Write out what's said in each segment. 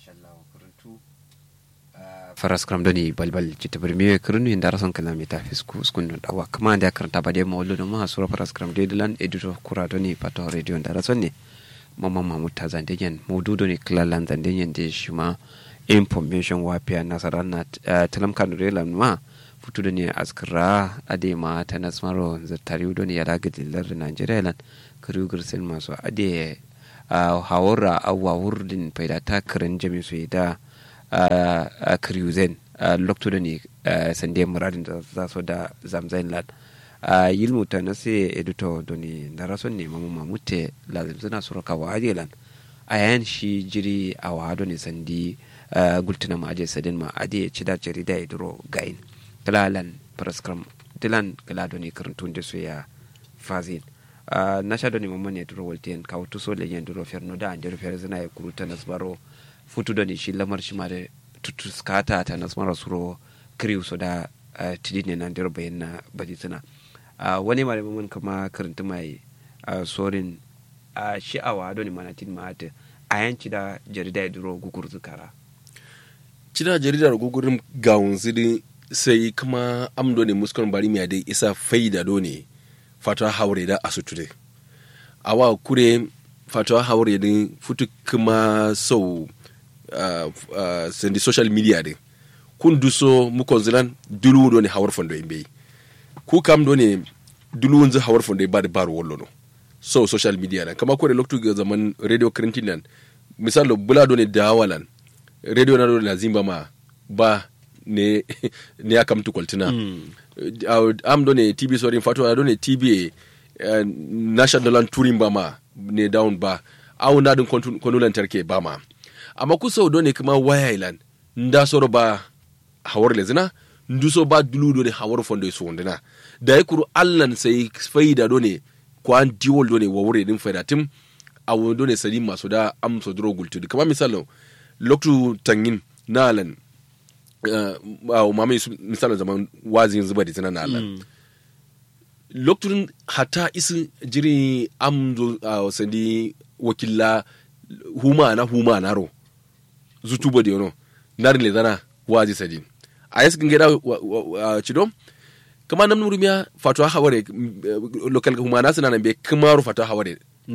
faras kram doni balbal citta bari mewe kirnu inda rason kana meta fisku skunu dawa kama da karanta ba de mawlu no ma sura faras kram de dilan editor kura doni pato radio inda rason ne mama mamut ta zande yen mawdu doni klalan zande yen de shima information wapia nasara na talam kanu relan ma futu doni askra ade ma ta nasmaro zartari doni ya daga dillar Nigeria lan kuru gursin masu ade hawara awa wurdin faida ta kirin jami su da a kriuzen lokto da ne sande muradin da za su da zamzain lad a yilmu ta na sai edito doni da rason ne mamu mamute lazim suna suraka wa ajelan a yayin shi jiri a wahado ne sandi gultuna ma aje sadin ma aje ci da jarida ya duro gain kalalan praskram dilan kala doni karantun da su ya fazin na sha doni mamman ne duro waltiyan kawo tuso le yen duro ferno da an duro fer zina ya kuruta nasbaro futu doni shi lamar shi ma da tutuskata ta nasmara suro kriu so da tidi ne nan duro bayan na baji suna wani ma da mamman kama karanta mai sorin shi'awa doni mana tin ma ta a yanci da jarida ya duro gugur zukara cida jaridar gugurin gawun zidi sai kuma amdo ne muskon bari miya dai isa faida do ne fatawa haure da asuture awa kure fatawa haure din futu kuma sau uh, uh, sendi social media din kun duso mu konzilan dulu do ne hawar fondo imbe ku kam do ne dulu nzi hawar fondo ba da baro wollo no so social media nan kama kure loktu ga zaman radio krintin nan misalo bula do ne dawalan radio na do na zimba ma ba ne ne ya kamtu kwaltina mm. uh, am do ne tb sorry fato do ne tb uh, national touring ba ma ne down ba awu na din kwanu lantarki ba ma amma kusa do ne kuma waya ilan nda soro ba hawar lezina nduso ba dulu do ne hawar fondo su wondina da ya kuru allan sai faida do ne kwan diwol do ne wawure din faida tim awu do ne sadi masu da amso duro gultu kama misalo loktu tangin na alan uh, mamaye misalin zaman wazin zuba da tana na alan mm. lokacin hata isi jiri amzo a uh, sandi wakilla huma na huma na ro zutubo da yano narin le zana wazi sadi a yasi gida uh, cido kama nan nurumiya fatuwa haware lokal huma na suna nan bai kamaru fatuwa haware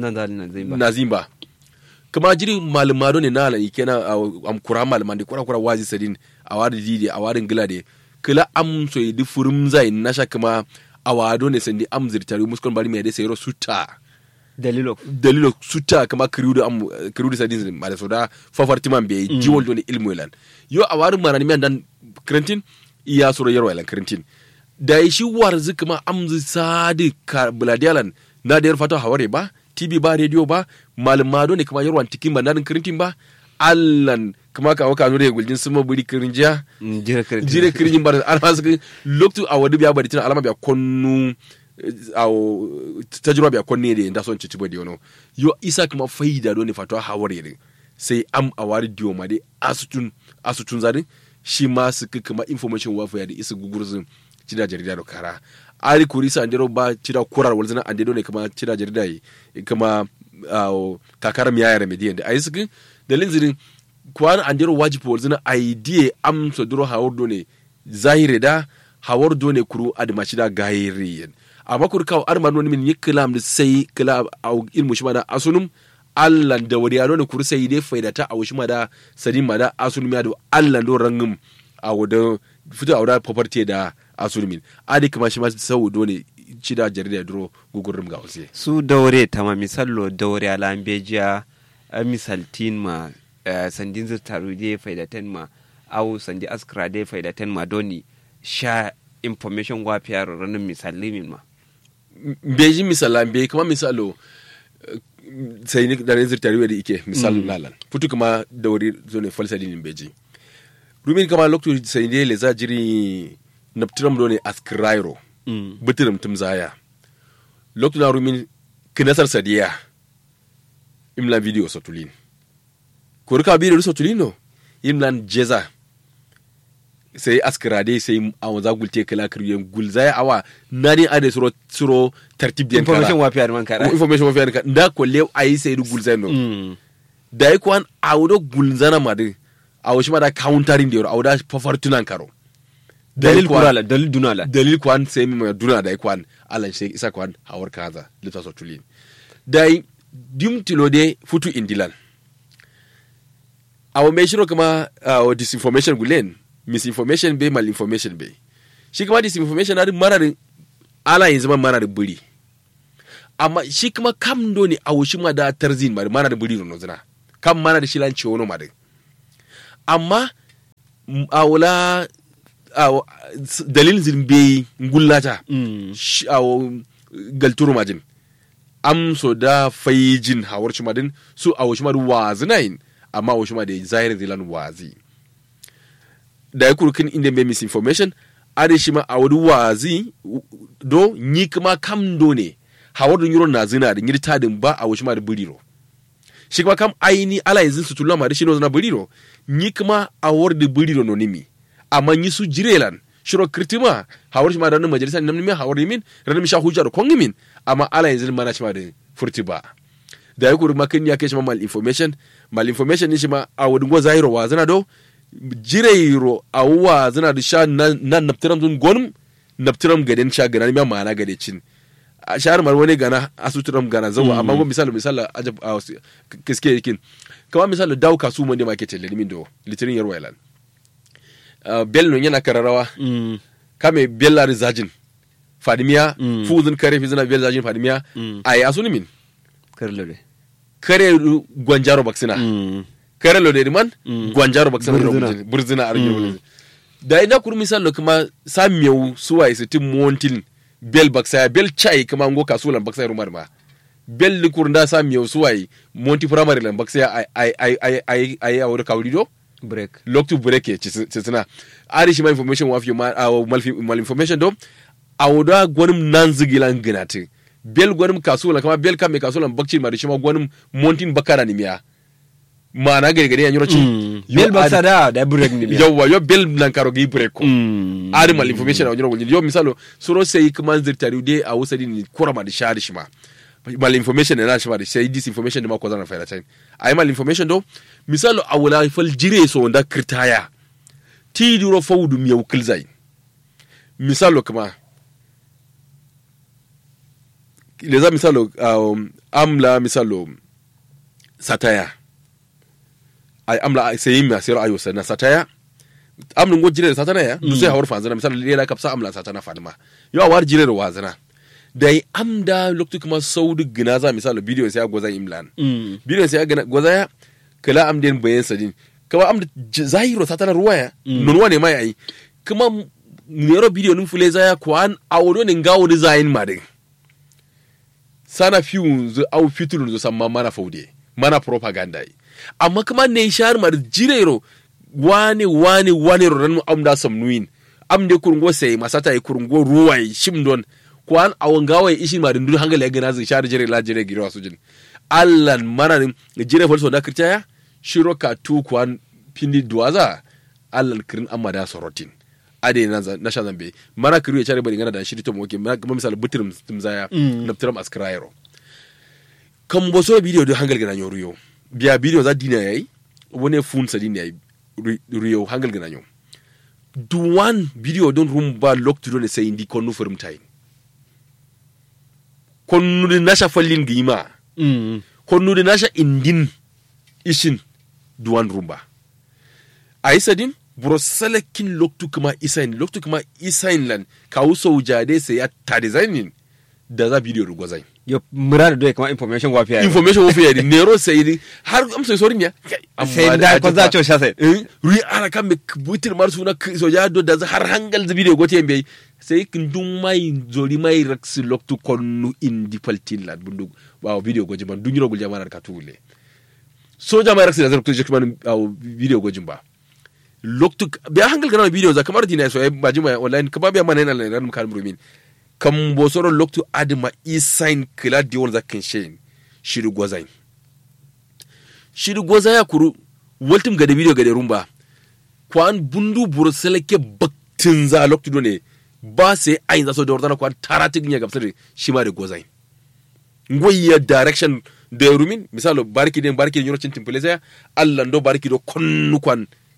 na zimba kama jiri malumado ne na ala ikena am kura maluman de kura kura wazi sadin awadi didi awadin gilade kila am so di furum zai nasha kama awado ne sandi am zirtari muskon bari me de sayro suta dalilo dalilo suta kama kriudo am kriudo sadin mala soda fafarti man be mm. jiwol doni ilmu elan yo awarin marani men dan krentin iya soro yaro elan krentin da shi warzi kama am sadi ka buladialan na da fata haware ba tv ba radio ba malumado ne kuma yarwan tikin ba narin kirintin ba allan kuma ka waka nure guljin suma buri kirinjiya jire kirinjin ba an hasu loktu a wadu biya bari tana alama biya konnu a tajirwa biya konne da inda son cici badi yono yo isa kuma faida do ne fatwa haware ne sai am a wari diyo ma dai asutun asutun zadin shi ma su kuma information wafa ya da isa gugurzin cida jarida da kara ari kuri sa andero ba cida kurar walzina andero ne kama cida jarida yi kama uh, kakar miya ya remediyan da ayi sukin da linzirin kwan andero wajibi walzina idea am so duro hawar do ne zahire da hawar do ne kuru adma cida gayiriyan amma kuri kawo arma no min yiklam da sai kila au ilmu shi da asunum Allah da wari ya ne kuri sai dai faidata a wushi ma da sadin ma da asunum ya da Allah do rangum a wadda fito a wadda property da asulmin adi kuma shi ma sau dole ci da jarida duro gugurum ga wasu su daure tama misallo daure ala bejiya misaltin ma sandin zirtaru je faidatan ma au sandi askra de faidatan ma doni sha information wa fiya ranar misali min ma beji misala be kuma misalo sai ni da zirtaru da ike misal lalan futu kuma daure zone falsadin beji rumin kama lokacin sai ne le za jiri naptiram do ne askirairo mm. bitirim tum zaya lokacin na rumin kinasar sadiya imla video sotulin ko rika video sotulin no imlan jeza sai askirade sai awon za gulte kala kiryen gulzaya awa nani ade suro suro tartib den kala information wa fiyar man kara information wa fiyar kara nda ko lew ayi sai du gulzaya no mm. da yi kwan awdo gulzana madu a wasu ma da countering da yaro a wada fafartunan karo dalil kuwa- kurala dalil dunala dalil kwan sai mi mai duna da kwan alan sai isa kwan hawar kaza lita so tulin dai dim tilo de futu indilan awo mai shiro kuma awo disinformation gulen misinformation be malinformation be shi kuma disinformation na mararin ala yin zama mararin buri amma shi kuma kam do ne awo shi ma da tarzin ma mararin buri no zina kam mana da shi lan ciwo no ma da amma m- awola awo s- dalil zin be ngullata shi- awo galturu majin am so da fayijin hawar shi madin su awo shi madu wazi nayin amma awo shi madu zahir zilan wazi da ya kurkin inda be misinformation ade shi ma awo du wazi u- do nyi kuma kam do ne hawar dun yuro na zina da nyiri tadin ba awo shi madu buriro shi kuma kam aini ala yanzu su tulama da shi no zana buriro nyi kuma awar da buriro no nimi amma nyi su jirelan shiro kirtima hawar shi ma da nan majalisa nan mi hawar min ran mi sha hujjar kongi min amma ala yanzu mana shi ma da furti ba da ya kuri makin ya kai shi ma mal information mal information ni shi ma a wadin go zairo wa zana do jireiro a wa zana da sha nan nan naptiram dun gonum naptiram gaden sha gana mi ma gade cin a shahar mar wani gana asuturam gana zawa amma go misali misali ajab a wasu- kiske yakin kama misali daw kasu mun da market le min do litirin yarwa ilan bello yana kararawa kame bella rizajin fadimiya Mm. fuzun kare fi zina bella zajin fadimiya Mm. ay asuni min karlo de kare ru- gwanjaro baksina kare lo de man Mm. gwanjaro baksina Burzina. burzina burzina ar Mm. da ina kuru misal kuma samiyau suwa isi tim montin bel baksaya bel chai kuma ngo kasulan baksaya rumar ma bel li kurunda samiyau suwa monti primary lan baksaya ay ay ay ay ay ay awur kawrido break loktu bureke cisina ari shi ma information wa fi ma aw mal mal information do awda gwanim nan zigilan ginati bel gwanim kasula kama bel kame kasula bakci ma da shi ma gwanim montin bakara ni miya mana gari gari yan yoroci bel baksa da da break ni biya yawwa yo bel nan karo gi break ko Mm. ari mal information a yoro yo misalo suro sai kuma zirtari de a wusadi ni kurama da shari shi ma mal information na shi ma da sai disinformation da ma ko zana fayar chain ay mal information do misalo a wala fal jire so da kirtaya ti duro fawdu mi yau kilzai misalo kuma leza misalo um, amla misalo sataya ay amla sai mi asiro ayo sana sataya amlin go jire satana ya du sai hawar fanzana misalo lela kapsa amla satana fadima yo awar jire wazana dai amda loktu kuma saudu gina za misalo bidiyon sai goza imlan Mm. bidiyon sai gana goza ya kala amden bayan sadin kama amda j- zahiro satana ruwaya Mm. non wane mai ai kuma nero bidiyo nin fule zaya kwan awodo ne ngawo ni zayin madin sana fiun zu au fiturun zu samma mana faude mana propaganda yi amma kuma ne shar mar jirero wane wane wane ro ranu amda samnuin amde kurungo sai masata yi kurungo ruwai shimdon kwan awon gawai ishin ma dindun hangala ya gana zai shar jire la jire giro sujin allan mararin jire falso da kirtaya shiro ka tu kwan pindi duwaza allan kirin amma da sorotin ade na za- na sha zambe mana kiru ya chare bari ngana da shiri to moke ma kuma misal butirim timzaya Mm. naptiram askraero kan boso bidiyo do hangal gana nyoruyo biya bidiyo za dina yayi wone fun sa dina yayi ri- riyo hangal gana nyo duwan bidiyo don rumba loktu do ne sai indi konnu furum tay konnu de nasha fallin gima Mm. konnu de nasha indin ishin duwan rumba a isadin buro salakin loktu kuma isain loktu kuma isain lan kawu soujade sai ya ta designin da za bidiyo rugwazai yo murada do kama information wa fiya information wofi yadi nero sayidi har am sai sorin ya sai da ko za cho sha sai ri ara kam be butir mar suna k- so ya do da za har hangal zabi de gote mbe sai kin dum mai zori mai raksi loktu konnu indi paltin lad bundu waaw video goji man dunyiro gol jamana ka tule soja mai raksi da zarku jek man aw video goji ba loktu be hangal kana video za kamar dina so ba jima online kama be man nan ran kan rumin kam bo soro loktu adma isain kila diwol za kin shein shiru gozain shiru goza ya kuru waltum gade video gade rumba kwan bundu buru seleke baktin za loktu do ne ba sai ayin za so da wardana kwan taratik nya gamsar shi ma da gozain ngoyya direction da rumin misalo barki den barki den yorocin timpule sai allah do barki do konnu kwan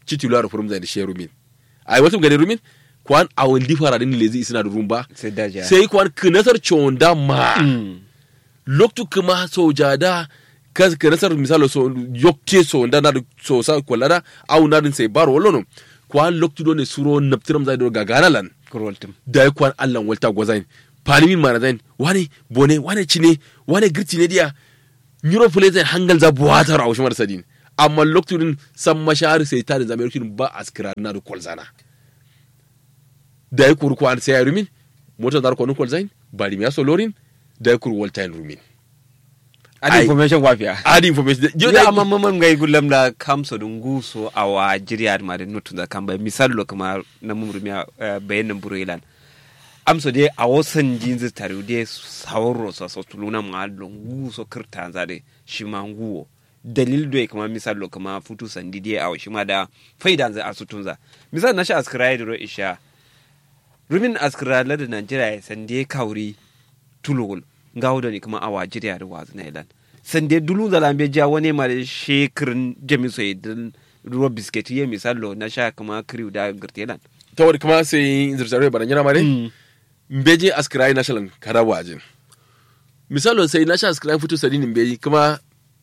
citularo furum zai da she rumin ai wasu gani rumin kwan awon di fara din lezi isina da rumba sai daja sai kwan kinasar chonda ma Mm. loktu kuma soja da ka kinasar misalo so yokke so nda na da so sa kwalada au na din sai baro wallono kwan loktu do ne suro naptiram zai do gagana lan kurwaltum da ya kwan allan walta gwazain palimin mana zain wane bone wane cine wane girti ne diya nyuro fule zain hangal za buwatar a ushmar sadin amma lokacin san mashahar sai ta da zama lokacin ba a skira na da kwalzana da ya kuru kwan sai ya rumin motar da kwanu kwalzain ba limiya solorin da ya kuru walta rumin adi Ai. information wafiya adi information yo ya da amma mamman ngai gulam da kamso dun guso awa jiriya ma da nutu da kan bai misal lo kuma na mumrumi bayan nan burelan amso de a wasan jinzi tare de sawro so so tuluna ma lo guso kirta za de shi ma nguwo dalil do kuma misal lo kuma futu sandi de a shi ma da faida za asutun za misal na sha askrai ro isha rumin askira la da Najeriya sande kauri tulugul ngawo da ni kuma awa jiriya da wazu na ilan sande dulu da lambe ja wani ma da shekirin jami so idan ruwa biskit ye misalo na sha kuma kriw da girtelan ta wani kuma sai zirtare baran yana mare mbeje askirai national kada waje misalo sai national askirai fito sadin mbeji kuma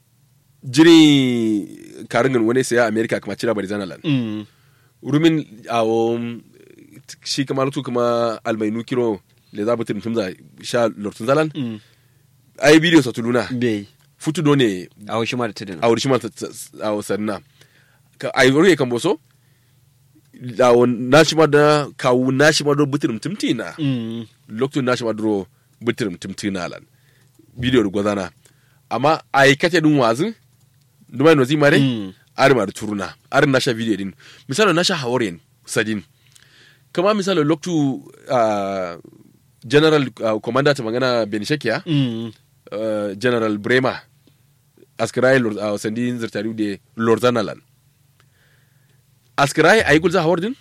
jiri karin wani sai a america kuma cira bari zanalan rumin awo shi kuma lutu kuma almainu kiro le za butin tumza sha lortun zalan ai bidiyo sa tuluna bai futu do ne a wasu ma da tudun a wuri shi ma a sanna ka ai wuri kan boso awo na shi ma da kawu na shi ma do butin tumti na lokacin na shi ma do butin tumti na lan bidiyo da gwazana amma ai kate dun wazin dumai no zimare ari ma da turuna ari na sha bidiyo din misali na sha hawarin sadin kama misali loktu uh, general uh, commander ta magana benishakiya uh, general brema askirai uh, sandi zirtari de lorzanalan askirai ayi gulza hawardin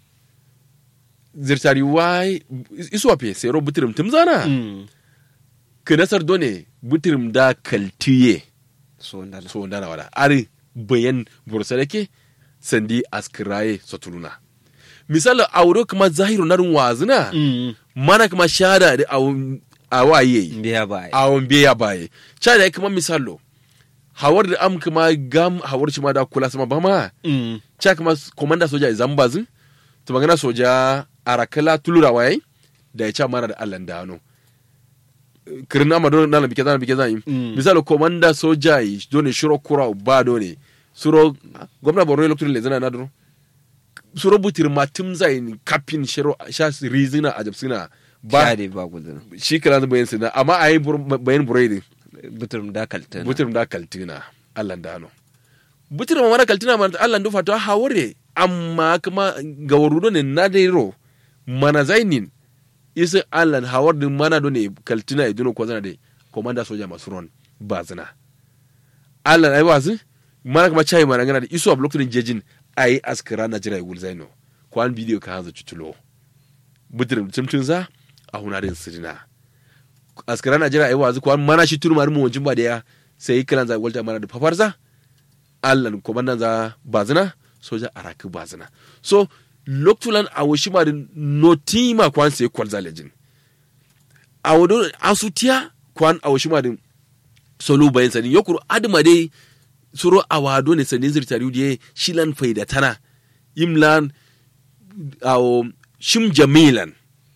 zirtari wai iswape sero butirim timzana kinasar done butirim da kaltiye so ndala so ndana wada ari bayan bursadake sandi askirai sotuluna misali auro kuma zahiru narin wazina mana kuma shada da a waye biya ba awon biya baye shada ya kuma misalo hawar da am kuma gam hawar shi ma da kula sama ba ma cha kuma komanda soja zambazin to magana soja arakala tulura waye da ya cha mana da Allah da hano kirin amma don nan bike zan bike zan yi misalo komanda soja yi dole shiro kura ba dole suro gwamna borno lokacin le zana na duro suro butir ma tim zai kapin shiro sha rizina a jabsina ba ba ba gudun shi kala da bayan sina amma a yi bayan buredi buturum da kaltana butir da kaltina Allah da hano butir ma mara kaltina ma Allah da fata haware amma kuma ga warudo ne na dairo mana zainin isa Allah hawar din mana do ne kaltina iduno ko zana de komanda soja masu ron ba zina Allah ai wazi mana kuma chai mana ngana da iso a lokacin jejin ai askara na jira wul zaino kwan bidiyo ka hanza cutulo butir tumtun za a hunarin sirina askara na jira ai wazi kwan mana shi turmar mu wancin ba da ya sai kiran za walta mana da fafarza Allah komandan za bazina soja araki bazina so loktulan a washi ma notima kwan sai kwal zalejin a wado asutiya kwan a washi ma solo bayan sani yokuru adima dai suro a wado ne sanin zirtari da shilan faida tana imlan awo shim jamilan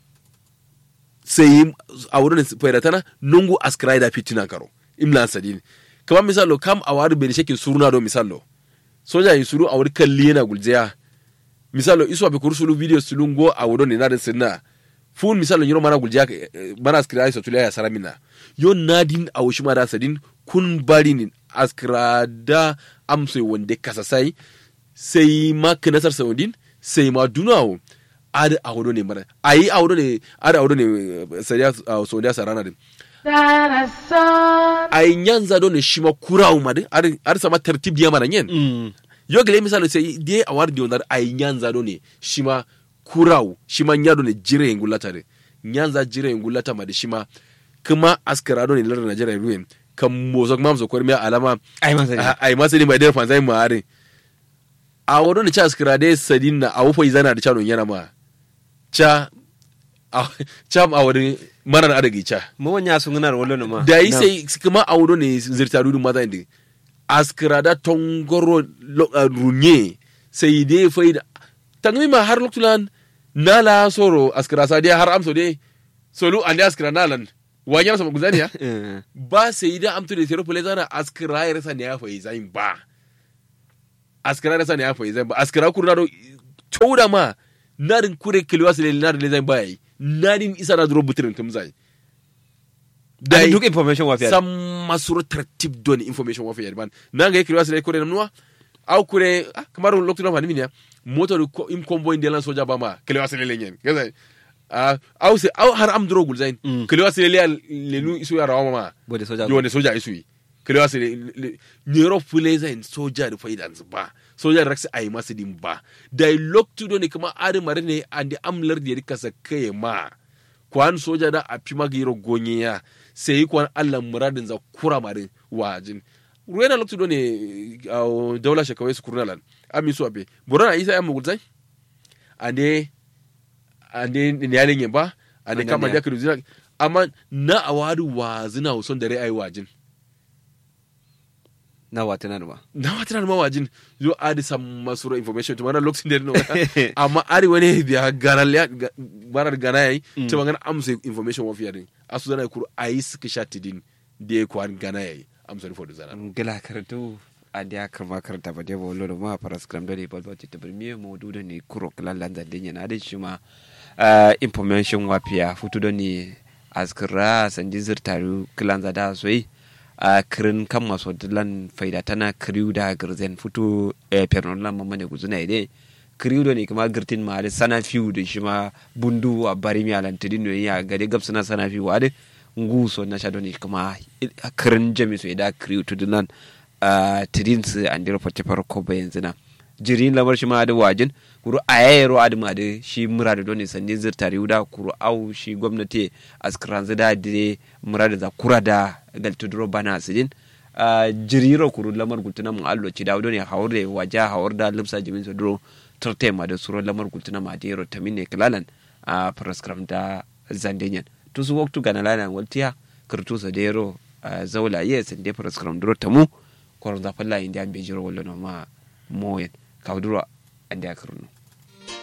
sai a wurin faida tana nungu askrai da fitina karo imlan sadin kamar misalo kam a wari bene shekin suruna do misalo soja yi suru a wuri kalli yana gulzeya misalo isu abe kuru sulu video sulu ngo a wuro ne nadin sinna fun misalo yiro mana gulzeya mana askira yi sotuliya ya saramina yo nadin a wushi mada sadin kun bari ni askira da amsai wanda kasasai sai ma kinasar saudin sai ma dunawo ada a wuro ne mara ayi a wuro ne ada a wuro ne saudiya sarana din ay nyanza do ne shima kurawu made ar ar sama tertib diya mana nyen yo gele misalo sai de awar di onar ay nyanza do ne shima kurawu shima nyado ne jire ngulata de nyanza jire ngulata made shima kuma askara do ne lar Najeriya ruwe kam mozo mam zo kormi alama ai ma sani ay masani mai der fanzai ma are a wado ne cha askira dai sadin na a wufa izana da cha don yana ma cha a cha a wado marar adagi cha mo wanya sun gnar wolo no ma da yi sai kuma a wado ne zirta dudu mata indi askira da tongoro lo- a runye sai dai faida tangmi ma har loktulan nala soro askira sa dai har amso dai solu ande askira nalan wanyar sama guzani ya Eh, ba sai da amtu da tero pole zana askira ya rasa ne ya fayi zain ba askira ya rasa ne ya fayi zain ba askira kurna do chouda ma narin kure kilwa sile narin le zain ba yi narin isa na duro butirin tum zai dai duk information wa fiya sam masuro tartib don information wa fiya ban nanga ye kilwa sile kure namnuwa au kure ah, kamar lokto na fanimi ne moto do ko- im combo indelan soja ba ma kilwa sile le nyen gaza ah, au se au har am duro gul zain Mm. kilwa sile le le nu isu ya rawa ma bode soja yo wanda soja isu yi kalewa su ne nyero fule zai soja da faidan su ba soja da raksa ayi masu din ba dialog tudo ne kuma ari mare ne andi amlar da rika sa kai ma kwan soja da a fi magiro gonye ya sai kwan allah muradin za kura mare wajin ruwena loktu do ne a daula shakawai su kurnalan ami su abe borana isa ya mugul zai ande ande ne yalin yin ba ande Ande kama ne. da ka duzina amma na awadu wa zina son da rai ayi wajin na wata na ba na wata na mawajin yo adi sam masuro information to mana lokacin da no amma ari wani biya garal ya ga- barar gana yayi to magana amsa information wa fiyarin asu zana kuru ayi suka shati din da ya kwan gana yayi amsa ni fodo zana gila karatu a da karma karta ba debo lolo ma paras kram dole bal ba tita birmi mo duda ne kuro kala lanza dinya na da shi ma ah, information wa fiya futu do ne askira sanji zirtaru kilanza da soyi a kirin kan maso dilan faida tana kiriu da girzen futu eh, pernon lan mamane guzuna ide kiriu do ne kuma girtin ma da sana fiu da shi ma bundu a bari mi alantidin no ya gade gabsana sana fiu wa de nguso na shado ne kuma kirin jami so ida kiriu to dilan a tidin su an dira fate farko ba yanzu na jirin lamar shi ma da wajin kuru a yayaro adu ma da shi mura da doni sandi zirtari da kuru au shi gwamnati askran zida dire mura da za kura da galtuduro bana sidin a jiriro kuru lamar gultuna mu allo ci dawo ne hawar da waja hawar da lipsa jimin su duro tarte ma da suro lamar gultuna ma da yaro tamin ne kilalan a praskram da zandenyan to su waktu gana lana waltiya kirtu sa da yaro zaula ye sande praskram duro tamu koron zafalla inda an bejiro wallo no ma moyen kawduro ande akarno